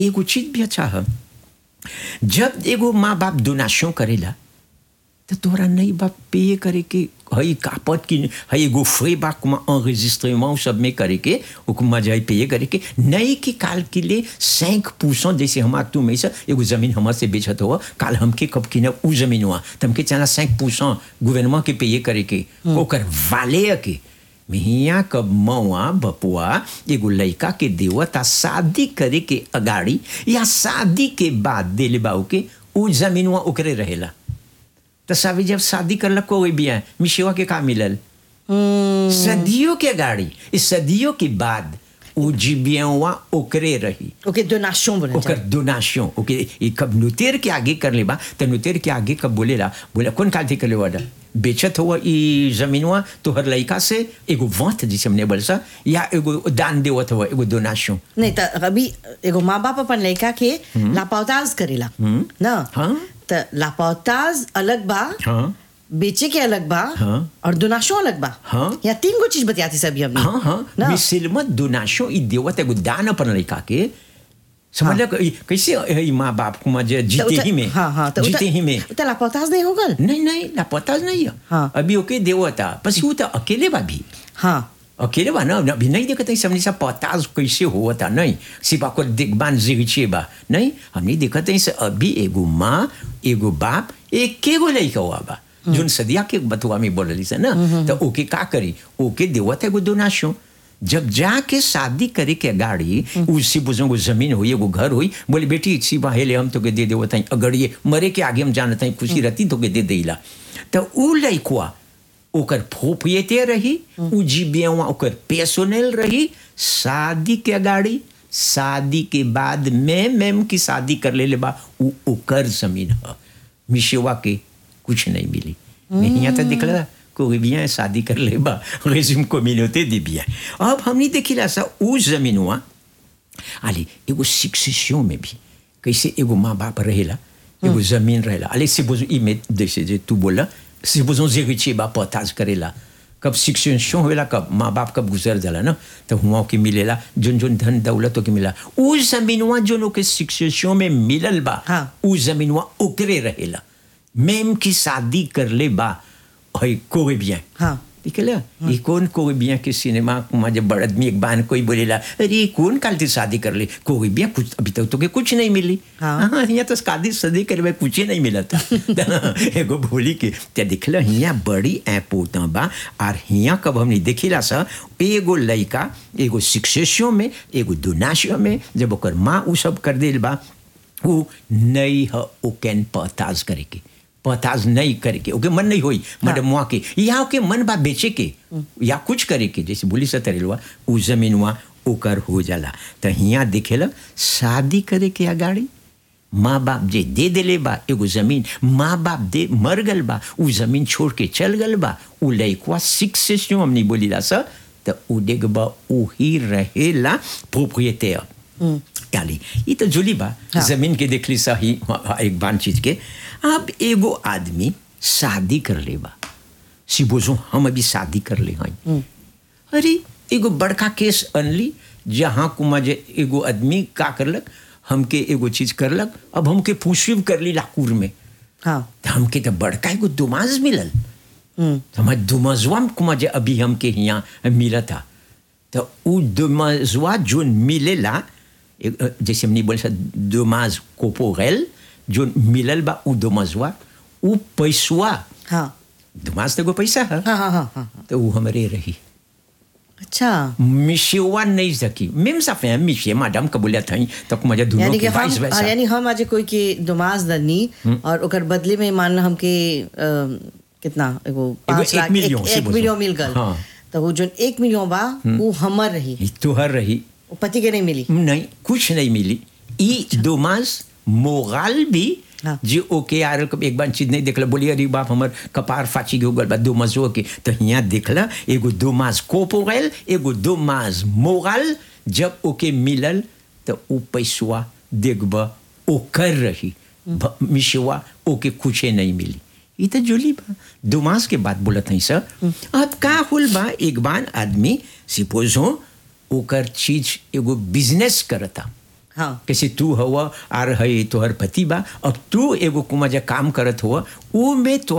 एगो चीज भी अच्छा है जब एगो माँ बाप डोनाशन करेला तो तोरा नहीं बाप पे करे के हई कापत की हई एगो फ्रे बा कुमा enregistrement सब में करे के ओकुमा जाई पे करे के नहीं कि काल के लिए cinq परसेंट जैसे हम तू में से एगो जमीन हमर से बेचत हो काल हमके कब की ना उ जमीन हुआ तो हमके चला cinq परसेंट गवर्नमेंट के पे करे के ओकर वाले के मिहिया कब मौआ बपुआ एगो लड़का के देवता शादी करे के अगाड़ी या शादी के बाद देले बाऊ के उ जमीनवा ओकरे रहेला तो सावी जब शादी करलक कोई भी है मिशेवा के का मिलल सदियों के गाड़ी इस सदियों के बाद उ जीबियावा ओकरे रही ओके डोनाशन बोले ओकर डोनाशन ओके ई कब नुतेर के आगे कर लेबा तो नुतेर के आगे कब बोलेला बोला कौन काल कर लेवा बेचत हुआ ई जमीनवा तोहर लड़का से एगो वंत जिसे हमने बोल सा या एगो दान देवत हुआ एगो डोनाशन नहीं तो अभी एगो माँ बाप अपन लड़का के लापौताज करेला ना हाँ। तो लापौताज अलग बा हाँ बेचे के अलग बा हाँ। और डोनाशन अलग बा हाँ। या तीन गो चीज बतियाती सभी हमने हाँ हाँ ना मिसिलमत डोनाशन ई देवत एगो दान अपन लड़का के समझ लो कैसे ई माँ बाप को मजे तो जीते उता- ही में हाँ हाँ तो जीते उता- ही में उता लापौताज नहीं होगल नहीं नहीं लापता नहीं है हाँ। अभी ओके देवता बस वो तो अकेले बा भी हाँ अकेले बा ना अभी नहीं देखते समझ सा पताज कैसे हुआ था नहीं सिर्फ आपको देखबान जिगचे बा नहीं हमने देखते से अभी एगो माँ एगो बाप एक के गो लड़का हुआ बा जोन सदिया के बतुआ में बोलली से ना तो ओके का करी ओके देवत एगो डोनाशन जब जाके शादी करे के गाड़ी उसी बुजुर्ग को जमीन हुई एगो घर हुई बोले बेटी सिवा हेले हम तो के दे देवत हई अगर ये मरे के आगे हम जानत हई खुशी रहती तो के दे देला तो उ लड़कुआ ओकर प्रोप्रिएटर रही उ जीबियावा ओकर पेसोनेल रही शादी के गाड़ी शादी के बाद मैं मैम की शादी कर ले ले बा उ ओकर जमीन है मिशेवा के कुछ नहीं मिली मैं यहाँ तक दिख रहा कोई bien शादी कर ले बा रेजिम communauté दे bien अब हमने देखिला सा उ जमीनवा अली एगो शिक्षियों में भी कैसे एगो माँ बाप रहेला एगो जमीन रहेला अले से बोझो ई में जैसे जे तू बोला से बोझो जेगिचे बा पताज करेला कब शिक्षण होला कब माँ बाप कब गुजर जाला ना तो हुआ के मिलेला जोन जोन धन दौलत के मिला उ जमीनवा जोन के शिक्षण में मिलल बा हाँ। उ जमीनवा ओकरे रहेला मेम की शादी कर ले बा हई कोई bien हाँ निकला ये कौन कोई बिया के सिनेमा में जब बड़ आदमी एक बान कोई बोलेला अरे ये कौन काल से शादी कर ले कोई बिया कुछ अभी तक तो के कुछ नहीं मिली हाँ। हाँ यहाँ तो शादी शादी करे कुछ ही नहीं मिला था एगो बोली के ते दिखला हिया बड़ी ऐपोता बा और हिया कब हमने देखिला सा एगो लड़का एगो शिक्षियों में एगो दुनाशियों में जब ओकर माँ उ सब कर दिल बा वो नहीं है ओकेन पताज करे के पताज नहीं करे के ओके मन नहीं होई मतलब मुआ के या ओके मन बा बेचे के या कुछ करे के जैसे बोली सतरेलवा उ जमीनवा ओकर हो जाला तो हिया दिखेला शादी करे के अगाड़ी माँ बाप जे दे देले बा एगो जमीन माँ बाप दे मर गल बा उ जमीन छोड़ के चल गल बा उ लइकवा शिक्षियों हमने बोली ला सा तो उ देख बा उही रहेला प्रोप्रिएटर काली ये तो जुली बा हाँ। जमीन के देखली सही एक बान चीज के अब एगो आदमी शादी कर ले बा सिबोजो हम अभी शादी कर ले हई अरे एगो बड़का केस अनली जहाँ कुमा जे एगो आदमी का करलक हमके एगो चीज करलक अब हमके पूछिब कर ली लाकूर में हाँ तो हमके तो बड़का एगो दुमाज मिलल हम्म, तो हमारे दुमजुआ कुमा जे अभी हमके यहाँ मिला था तो उ दुमजुआ जो मिलेला एक, अ, जैसे हमने बोले दुमाज कोपोरेल जो मिलल बा उ दुमजुआ उ पैसुआ हाँ दुमाज तो एगो पैसा है हाँ हाँ हाँ हाँ तो उ हमरे रही अच्छा मिशेवा नहीं सकी मेम साफे मिशे मैडम कबूलियत हई तो मजा दोनों यानी के कि हम वाइस हाँ, वैसा यानी हम आज कोई के दुमाज दनी और ओकर बदले में मान लो हमके अ, कितना एगो पाँच एक लाख मिलियन, एक, से एक बोलो। मिलियन मिल गल हाँ। तो वो जो एक मिलियन बा वो हमर रही ई तोहर रही वो पति के नहीं मिली नहीं कुछ नहीं मिली ई दोमास मोराल भी हाँ। जे ओके यार कब एक बार चीज नहीं देखला बोली अरे बाप हमर कपार फाची के गल बा दो मजो के तो यहाँ देखला एगो दो मास कोपोरेल एगो दो मास मोराल जब ओके मिलल तो उ पैसवा देखब ओकर रही भ- मिशवा ओके कुछे नहीं मिली ई तो जुली बा दो मास के बाद बोलत हई सर अब का होल बा एक बार आदमी सिपोज हो ओकर चीज एगो बिजनेस करता हाँ। कैसे तू हवा आर है तोहर पति बा अब तू एगो कुमा जे काम करत हुआ ऊ में तो